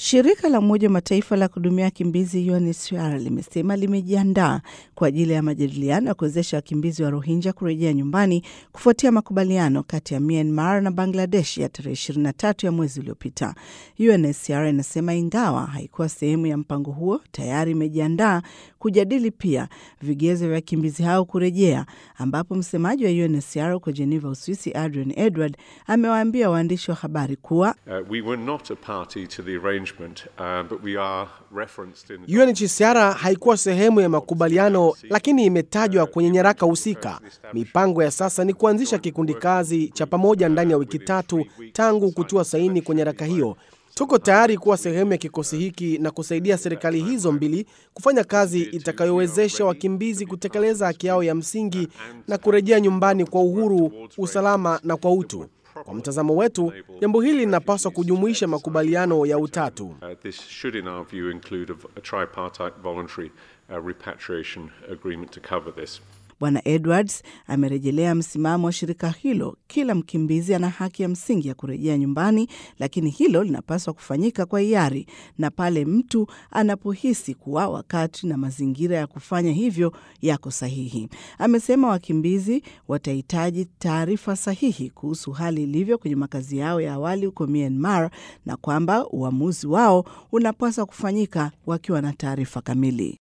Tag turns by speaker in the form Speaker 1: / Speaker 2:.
Speaker 1: Shirika la Umoja wa Mataifa la kuhudumia wakimbizi UNHCR limesema limejiandaa kwa ajili ya majadiliano ya kuwezesha wakimbizi wa Rohingya kurejea nyumbani kufuatia makubaliano kati ya Myanmar na Bangladesh ya tarehe 23 ya mwezi uliopita. UNHCR inasema ingawa haikuwa sehemu ya mpango huo, tayari imejiandaa kujadili pia vigezo vya wakimbizi hao kurejea, ambapo msemaji wa UNHCR huko Geneva, Uswisi, Adrian Edward amewaambia waandishi wa habari kuwa
Speaker 2: Uh, we were not a party to the arrangement, uh, but we are referenced in the
Speaker 3: UNHCR haikuwa sehemu ya makubaliano, lakini imetajwa kwenye nyaraka husika. Mipango ya sasa ni kuanzisha kikundi kazi cha pamoja ndani ya wiki tatu tangu kutua saini kwenye nyaraka hiyo. Tuko tayari kuwa sehemu ya kikosi hiki na kusaidia serikali hizo mbili kufanya kazi itakayowezesha wakimbizi kutekeleza haki yao ya msingi na kurejea nyumbani kwa uhuru, usalama na kwa utu. Kwa mtazamo wetu, jambo hili linapaswa kujumuisha makubaliano ya utatu.
Speaker 2: Uh, this should, in our view, include a, a tripartite voluntary uh, repatriation agreement to cover this.
Speaker 1: Bwana Edwards amerejelea msimamo wa shirika hilo. Kila mkimbizi ana haki ya msingi ya kurejea nyumbani, lakini hilo linapaswa kufanyika kwa hiari na pale mtu anapohisi kuwa wakati na mazingira ya kufanya hivyo yako sahihi. Amesema wakimbizi watahitaji taarifa sahihi kuhusu hali ilivyo kwenye makazi yao ya awali huko Myanmar na kwamba uamuzi wao unapaswa kufanyika wakiwa na taarifa kamili.